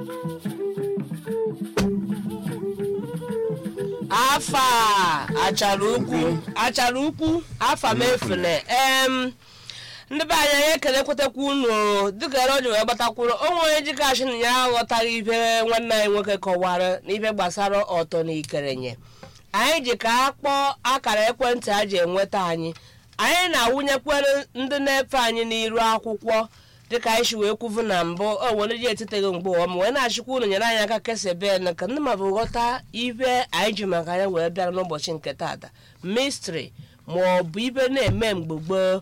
afa a achara ukwu achara ukwu afa m efune em ndị be anyị anyị ekelekwetakwa unu dịka ere o ji wee gbatakwuru o nwere jikashi na ya aghọtaghị ife nwanne anyị nwoke kọwara n'ife gbasara ọtọ na ikerenye anyị ji ka a kpọọ akara ekwentị a ji enweta anyị anyị na-awụnyekwere ndị na-efe anyị n'iru akwụkwọ dịka anyị si wee kwuvu na mbụ o were ji etiteghị mgbe ụwa ma wee na-achịkwa unu nyere anyị aka keseben ka ndị mmadụ ghọta ife anyị ji maka ya wee bịara n'ụbọchị nke taata mistri ma ọ bụ ife na-eme mgbe gboo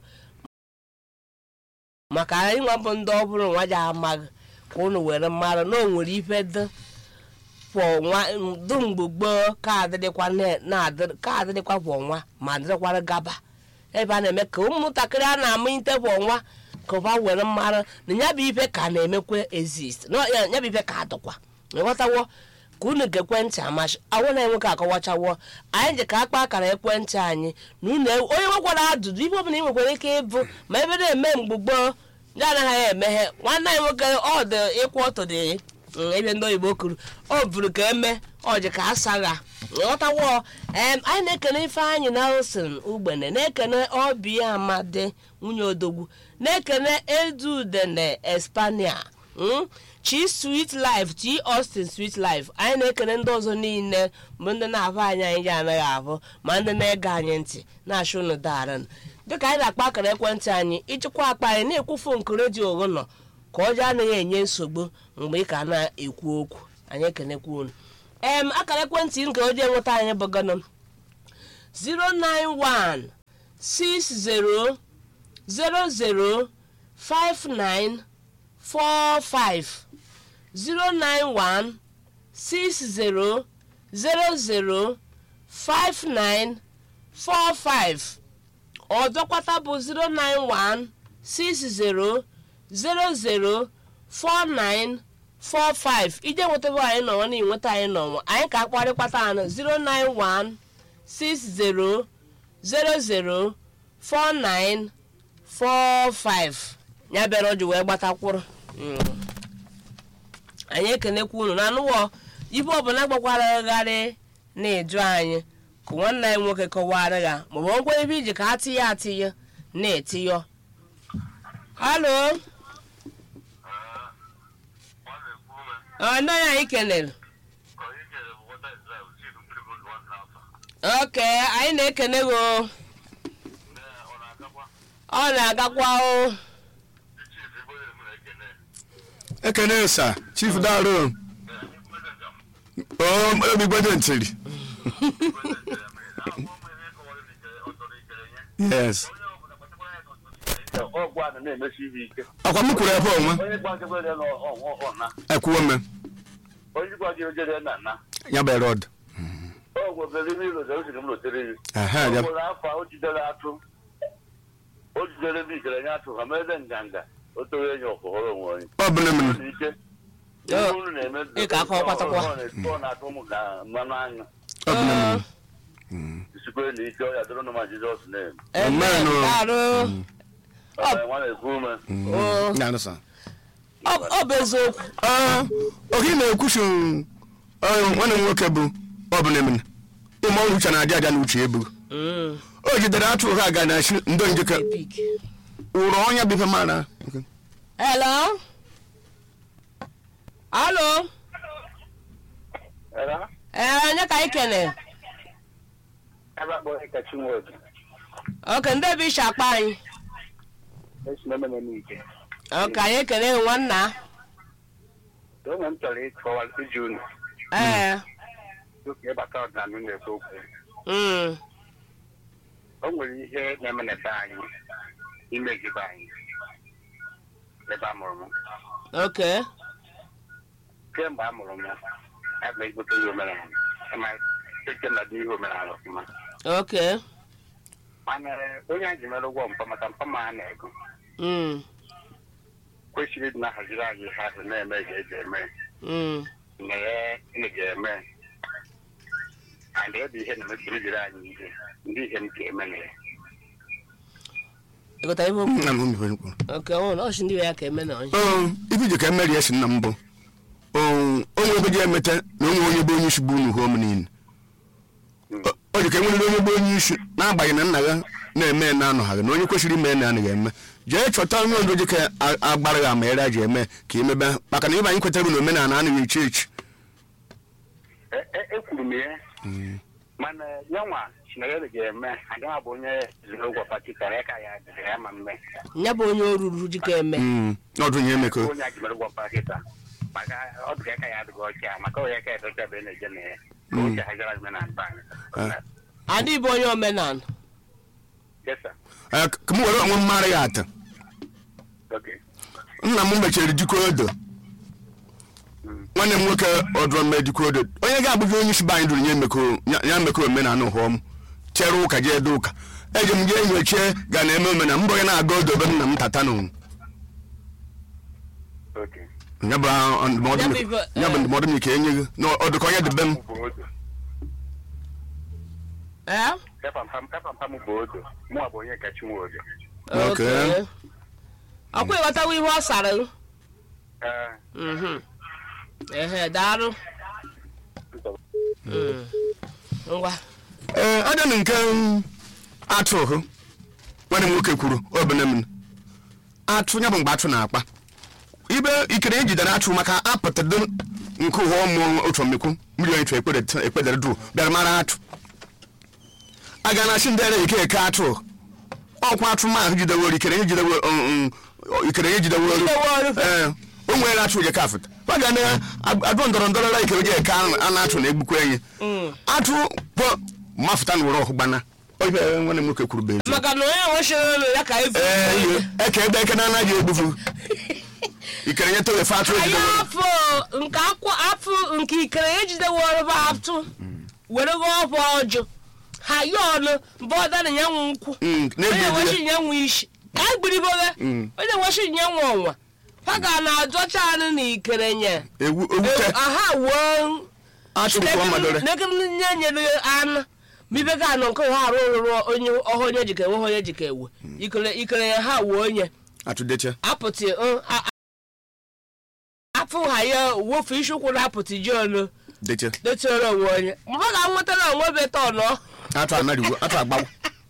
maka anyị nwa bụ ndị ọ bụrụ nwa ji amaghị ka unu were mara na o nwere ife dị kwọ nwa dị mgbe gboo ka adịrịkwa na-adịrị ka adịrịkwa kwọ nwa ma dịrịkwara gaba ebe a na-eme ka ụmụntakịrị a na-ama ite kwọ nwa ka ụba were mara na ya bụ ife ka na-emekwa exist na ya ya bụ ife ka adịkwa ịghọtawo ka unu ga-ekwentị amachi awụ na nwoke akọwachawo anyị ji ka akpa akara ekwentị anyị na unu onye nwekwara ajụjụ ife ọbụla ị nwekwara ike ịbụ ma ebe na-eme mgbe gboo ndị anaghị emeghe nwanne anyị nwoke ọ dị ịkwụ ọtọ dị mm, ebe ndị oyibo kwuru ọ bụrụ ka eme ọ ji ka asagha nghọtawo em anyị na-ekene ifeanyị nelson ugbene na-ekene obi amadi nwunye odogwu na-ekene edudene espania mm? chi sweet life chi austin sweet life anyị na-ekene ndị ọzọ niile bụ ndị na-ahụ anyị anyị ji anaghị ahụ ma ndị na-ege anyị ntị na-achụ unu daran dịka anyị na-akpa akara ekwentị anyị ịchịkwa akpa anyị na-ekwufu nke redio ụlọ ka ọjọọ anaghị enye nsogbu mgbe ị ka na-ekwu okwu anyị ekenekwa unu em akara ekwentị nke o ji enweta anyị bụ gọnọ 091 60 00 59 45 091 60 00 59 45 ọzọkwata bụ 091 60 00 49 45 ije nwetaba anyị n'ọnwa na inweta anyị n'ọnwa anyị ka akparịkwata anụ 091 60 00 49 45 ya bịara o ji wee gbatakwụrụ Mm. anyị ekenekwa unu na anụwọ ibe ọbụla gbakwara gharị na-eju anyị ka nwanne anyị nwoke kọwara ya maọbụ ngwa ebe iji ka atị ya atị ya na-eti halo ọnọghị anyị kenere oke anyị na-ekene gị o. ọ na-agakwa o ekene sa chief daro obigbede ntiri yes ọgwụ a na-emesi ihe ike akwa m kwuru ebe onwe onye gwa gị were na ọna ekwuo me onye gwa gị ojere na na ya bụ rod ọgwụ bere ime ilo zere m lotere gị Ehe, o ya- nwere afọ o jidere atụ o jidere ebe ikere nye atụ ha mere nganga o toro enyi ọkụhọrọ onwe onye ọ bụla m Ọ dị ike Yo, ihe unu na-eme ị ka akọ kwatakwa. ọ na-esi ọ na-atụ ụmụ ka mmanụ anyụ ọ bụla Ee, m isikwe na ike ọ ya dịrị ma jizọs na-eme amen. Amen, o. Daalụ. Ọ nwa na-ekwu ume O, ya nụsa ọ ọ bụ eziokwu oge na-ekwusi nwanne m nwoke bụ ọ bụla m ịma ọrụ uche na-adị adị na uche ebu Mm, o jidere atụ ha ga na shi ndo njike epic. ụrụ ọnya bụ ife mara hello halo Era? ee onye ka anyị kene ebe akpọrọ ịkachi nwoke oke ndị ebe ishi akpa anyị esi na ememe n'ike oke anyị ekene gị nwanna onwe m chọrọ ịkọwa iji unu ee oke ịbata ọdịnala unu ekwu okwu mm, o nwere ihe na-eme na be anyị imezibe anyị ebe a mụrụ m oke kemgbe a mụrụ m aga egote ihe omenala ma eke na dị ihe omenala ọfụma oke mana onye anyị ji mere ụgwọ mpa maka mpa ma a na-ego mm, kwesịrị ịdị na-ahaziri anyị ihe ahụ na-eme ga eji eme mm, na ya ị ga-eme and ebe ihe na-emebiri jiri anyị ihe ndị ihe m ga-eme na ya ịgụta ibe okwu nna m mebere mkpụrụ oke ọ na ọchị ndị ya ka eme na onye ife iji ka emeri esi nna m bụ o- onwe ebe ji emeta na onwe onye bụ onye isi bụ unu hom niile O- o ji ka enwerere onye bụ onye isi n'agbanyeghị na nna ya na-eme na anọghaghị na onye kwesịrị ime na anaghị eme jee chọta onye ondo ji ka a- agbara gị ama ere ji eme ka imebe maka na ibe anyị kwetara bụ na omenala anaghị echi echi E- e- ekwuru m ya mana ya nwa chinegere ga-eme agaghị abụ onye zuru ụgwọ pati kara ya ka ya dịrị ya ma mme ya bụ onye oruru ji ka eme Mm, ọdụ ihe emeko onye a jimere ụgwọ pati taa maka ọ dịka ka ya adịghị ọcha maka onye ka edocha ebe na-eje na ya ka Mm. oche hajara ime na mba anyị adị bụ onye omenala Yes, sir. Eh, ka m were onwe m mara ya ata Okay. nna m mechiri dikwa odo Mm. nwanne m nwoke ọdụrụ mme dikwa odo onye ga-abụghị onye isi be anyị dụrụ ya emeko ya- ya mekọ omenala ụhọm chere ụka jee ede ụka eji m jee nyochie ga na-eme omena mbọ onye na-aga odo be nna m tata nụ Okay. ya bụ ah, ndụmọdụ Ya m- bụ ife- ya bụ eh. ndụmọdụ m ike enye gị na ọdụ ka onye dị be m Bụ odo. ee Epampam epampam bụ odo mụa bụ onye kachi nwe odo Okay. ọkwa ịghọtawa ihe ọ sara m? Ee, Mhm. ehe daalụ nsogbu. Mm. ngwa ee aja na nke mm, atụ hụ nwanne m nwoke kwuru obene m atụ ya bụ mgbe atụ na-akpa ibe ikere ejidere atụ maka apụtado nke ụwa ụmụ otu omikwu mmiri onye tụ ekpedere dụ bịara mara atụ aga na asị ndị ere ike eke atụ ọkwa atụ ma ahụ jideworo ikere nye jidewo ikere nye jideworo Jideworo. ee o nwere atụ oje kafụta ọ ga na adụ ndọrọ ndọrọ la ikere oje eke anụ anụ atụ na egbukwa enyi Mm. atụ bụ mafụta na were ọhụ gbana oibe nwanne m nwoke kwuru bụ ezi maka na onye nwechiri elu ya ka efu ee ihe eke ebe eke na anaghị egbufu ikere nye towe fe atụ anyị ejideworo afọ nke akwụ afọ nke ikere ejideworo bụ atụ were gị ọbụ ọjụ ha ya ọnụ mbụ ọda na ya nwe nkwụ Mm, onye na-egbu nwechi ya ya nwe isi ka egbiriboge Mm. onye nwechi ya nwe ọnwa ha ga na-adọcha anụ na ikere nye egwu ogwute aha wuo atụ kwụọ madore nye nyere anụ mibe ga anọ nke ha arụ rụrụ onye ọhụ onye jika ewe onye jika ewe ikere ikere ya ha wuo onye atụ deche apụtị uh, a- a- afụ ha ya wofu isi ụkwụ na-apụtị ji olu deche dotiere onwe onye mgbe ga nwetara onwe beta ọnọ atụ anarigwo atụ agbawo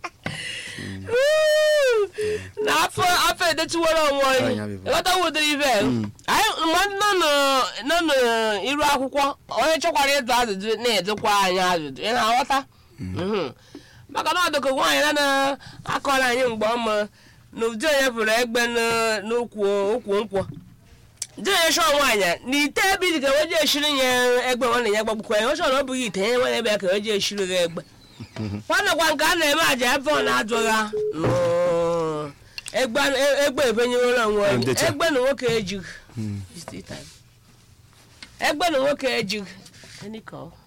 na afọ afọ edetiwere onwe onye Anya bụ- ịghọta wudiri ibe anyị mgbe nọ nọ- nọ n'iru akwụkwọ onye chọkwara ịdụ ajụjụ na-edukwa anyị ajụjụ ị na-aghọta Mhm. maka na ọdụkọ nwaanyị na na-akọrọ anyị mgbe ọma na ụdị onye pụrụ egbe n- n'ukwu ukwu nkwụ dị onye chọọ nwaanyị na ite ebe dị ka weje eshiri ya egbe nwanne ya gbagbukwa ya ọchọ na ọ bụghị ite ya nwere ebe ya ka weje eshiri ya egbe nwanne kwa nke a na-eme aja ebe ọ na-adụgha nụ. egbe egbe ebenyewere onwe onye Ndecha. egbe na nwoke ejighị egbe na nwoke ejighị Any call?